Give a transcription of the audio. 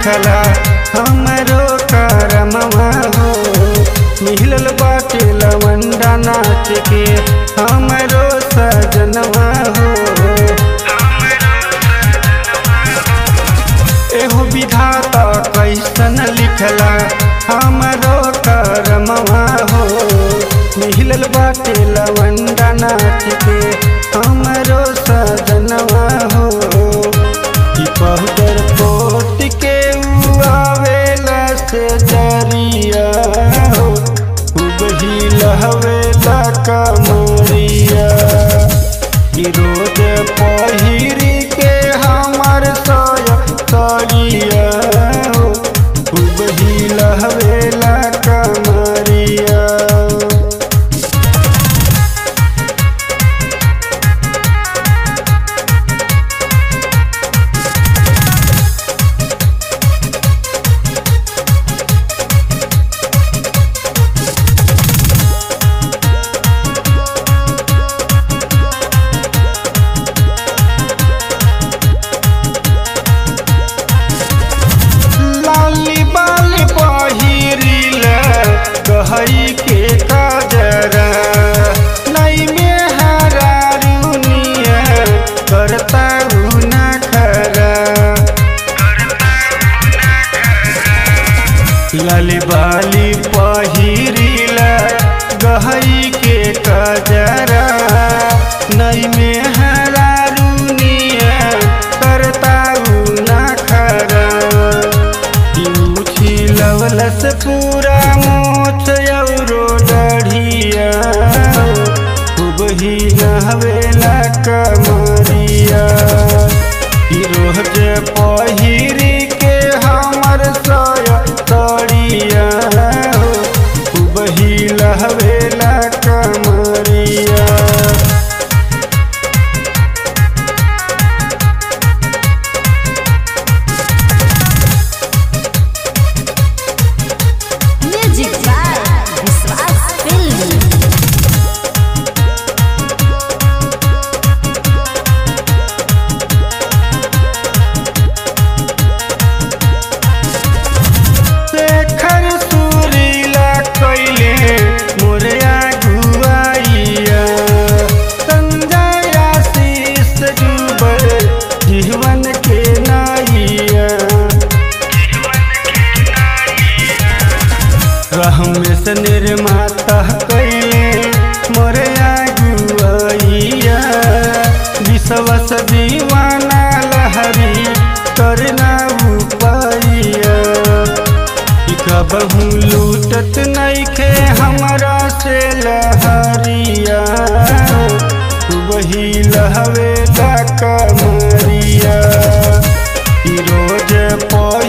लिखला हमरो करमवा हो मिलल बाटे लवंडा नाच के हमरो सजनवा हो एहो विधाता कैसन लिखला हमरो करमवा हो मिलल बाटे लवंडा नाच के हमरो सजनवा हो ई पाउडर पोत के उ आवेला से जरिया हो खूब ही लहवेला कमरिया ई रोज पहिरी के हमर सोया तरिया हो खूब ही लहवेला कमरिया लाली बाली पहिरिल कहई के काजरा नई में हरा रुनिया करता ना खरा लाली बाली पहिरिल गहई के काजरा नई में हरा रुनिया करता ना खरा यूठी लवलस पूरा मोछ औरो डढ़िया खूब ही नहवेला कमरिया ई रोज पहिरी के हमर सोया तड़िया खूब ही लहवेला कमरिया Music by Viswas Film. Shekhar सुरीला कैले मोरया गुआइया संजय आशीष डूबल जीवन के नाइया रहमेश निर्माता कैले मोरया गुआइया विश्वस दीवाना लहरी करना उपाइया कबहू लूटत नइखे हमरा से लहरिया वही लहवेला कमरिया ई रोज पही